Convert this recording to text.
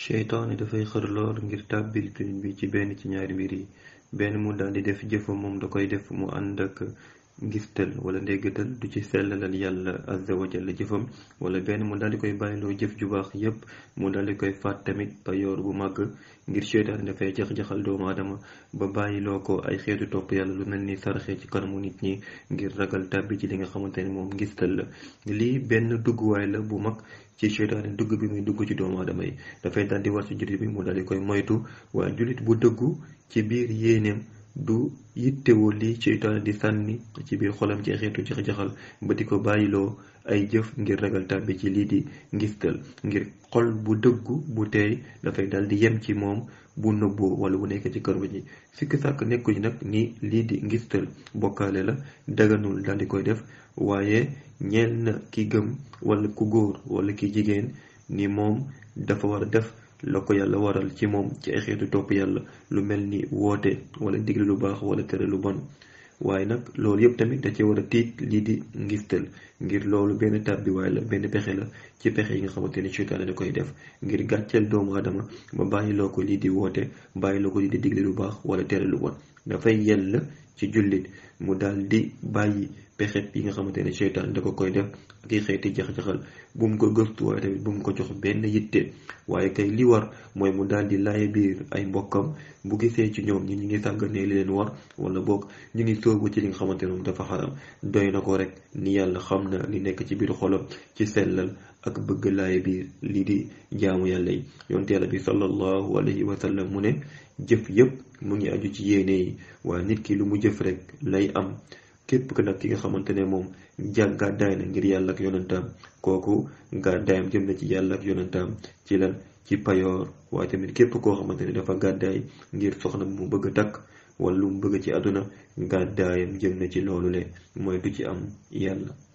seytaane dafay xër lool ngir tàbbil jullit bi ci benn ci ñaari mbir yi benn mu daldi def jëfa moom da koy def mu ànd ak ngistal wala ndéggatal du ci sellalal yàlla azza wa jalla jëfam wala benn mu daldi koy bàyyiloo jëf ju baax yépp mu daldi koy faat tamit payoor bu màgg ngir seytaane dafay jax-jaxal doomu aadama ba bàyyiloo ko ay xeetu topp yàlla lu mel ni saraxe ci kanamu nit ñi ngir ragal tàbbi ci li nga xamante ne moom ngistal la lii benn dugguwaay la bu mag ci seytaane dugg bi muy dugg ci doomu aadama yi dafay daldi war ci jullit bi mu daldi koy moytu waaye jullit bu dëggu ci biir yéeneem du yittewoo li seytaane di sànni ci biir xolam ci xeetu jax-jaxal ba di ko bàyyiloo ay jëf ngir ragal tàbbi ci lii di ngistal ngir xol bu dëggu bu teey dafay daldi yem ci moom bu nëbboo wala bu nekk ci kër ji sikk sàkk nekkuñu nag ni lii di ngistal bokkaale la daganul daldi koy def waaye ñeel na ki gëm wala ku góor wala ki jigéen ni moom dafa war a def la ko yàlla waral ci moom ci ay xeetu topp yàlla lu mel ni woote wala digle lu baax wala tere lu bon waaye nag loolu yëpp tamit da ci war a tiit lii di ngistal ngir loolu benn tàbbiwaay la benn pexe la ci pexe yi nga xamante ni seytaane da koy def ngir gàcceel doomu aadama ba bàyyiloo ko lii di woote bàyyiloo ko lii di digle lu baax wala tere lu bon dafay yell ci jullit mu daal di bàyyi pexe yi nga xamante ne seytaan da ko koy def ak i xeeti jax-jaxal bu mu ko gëstu waaye tamit bu mu ko jox benn yitte waaye kay li war mooy mu daal di laaye biir ay mbokkam bu gisee ci ñoom ñi ñu ngi sàgganee li leen war wala boog ñu ngi sóobu ci li nga xamante ne moom dafa xaram doy na ko rek ni yàlla xam na li nekk ci biir xolam ci sellal ak bëgg laaye biir lii di jaamu yàlla yi yonte yàlla bi sallallahu alayhi wa sallam mu ne jëf yépp mu ngi aju ci yéene yi waaye nit ki lu mu jëf rek lay am képp que nag ki nga xamante ne moom jàng gàddaay na ngir yàlla ak yonantaam kooku gàddaayam jëm na ci yàlla ak yonantaam ci lan ci payoor waaye tamit képp koo xamante ne dafa gàddaay ngir soxna mu bëgg a takk wala lu mu bëgg ci àdduna gàddaayam jëm na ci loolu le mooy du ci am yàlla